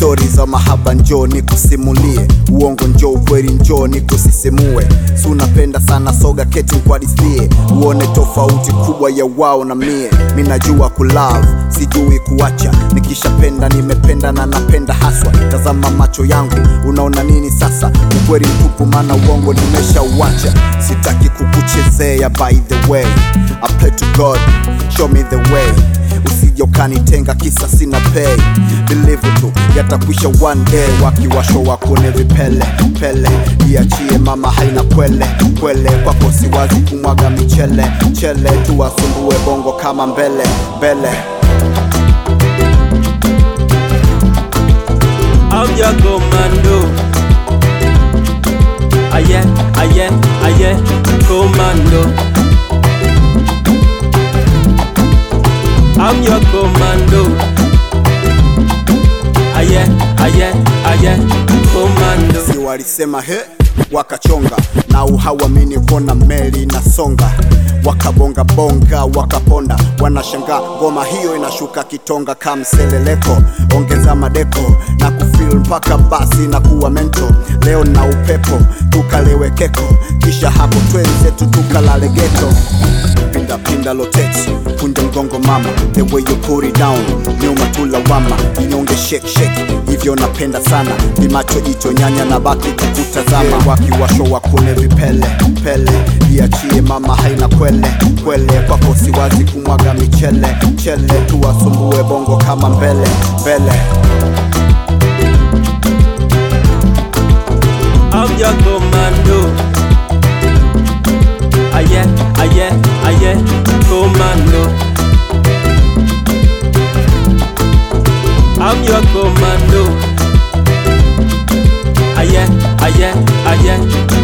stori za mahaba njoo nikusimulie uongo njoo ukweli njoo nikusisimue si unapenda sana soga keti nkwadithie uone tofauti kubwa ya wao na mie mi najua kulove sijui kuacha nikishapenda nimependa na napenda haswa tazama macho yangu unaona nini sasa ukweli mtupu maana uongo nimeshauacha sitaki kukuchezea by the way I pray to God show me the way usije ukanitenga kisa sina pay believe tu yatakwisha one day wakiwasho wakune vipele pele iachie mama haina kwele kwele kwako siwazi kumwaga michele chele tuwasumbue bongo kama mbele mbele I'm your commando. Aye, aye, aye, commando. I'm your commando. Aye, aye, aye, commando. si walisema he wakachonga na uhawamini kona meli inasonga wakabonga bonga wakaponda wanashangaa ngoma hiyo inashuka kitonga kamseleleko ongeza madeko na kufil mpaka basi na kuwa mento leo na upepo tukalewe keko kisha hapo twenzetu tukalale geto pinda pinda loteti kunja mgongo mama the way you put it down nyuma tulawama inyonge shake shake hivyo napenda sana vimacho jicho nyanya na baki kukutazama wakiwasho wakune vipele pele iachie mama haina kwele kwele kwako siwazi kumwaga michele chele tuwasumbue bongo kama mbele mbele I'm your commando. Aye, aye, aye, commando. I'm your commando. Aye, aye, aye,